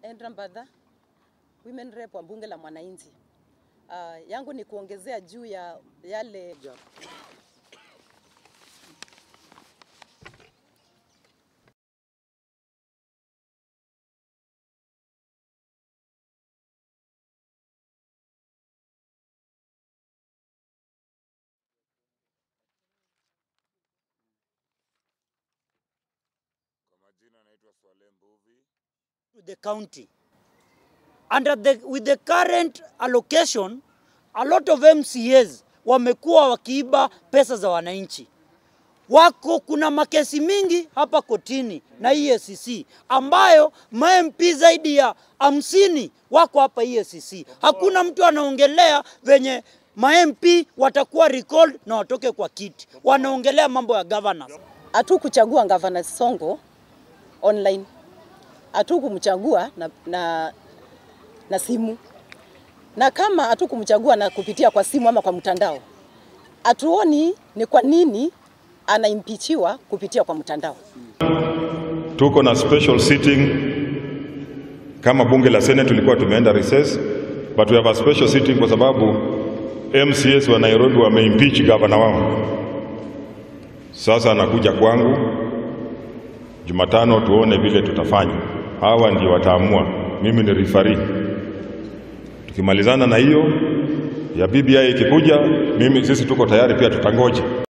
Endra Mbadha, women rep wa bunge la mwananchi. Uh, yangu ni kuongezea juu ya yale Kwa majina naitwa Swale Mbuvi. to the county. Under the, with the current allocation, a lot of MCAs wamekuwa wakiiba pesa za wananchi. Wako kuna makesi mingi hapa kotini na EACC ambayo ma-MP zaidi ya hamsini wako hapa EACC. Hakuna mtu anaongelea venye ma-MP watakuwa recalled na watoke kwa kiti, wanaongelea mambo ya governance. hatukuchagua gavana Songo online, hatukumchagua na, na, na simu, na kama hatukumchagua na kupitia kwa simu ama kwa mtandao, hatuoni ni kwa nini anaimpichiwa kupitia kwa mtandao. Tuko na special sitting kama bunge la Senate, tulikuwa tumeenda recess, but we have a special sitting kwa sababu MCAs wa Nairobi wameimpeach gavana wao. Sasa anakuja kwangu Jumatano, tuone vile tutafanya. Hawa ndio wataamua, mimi ni referee. Tukimalizana na hiyo ya BBI ikikuja, mimi sisi tuko tayari pia, tutangoja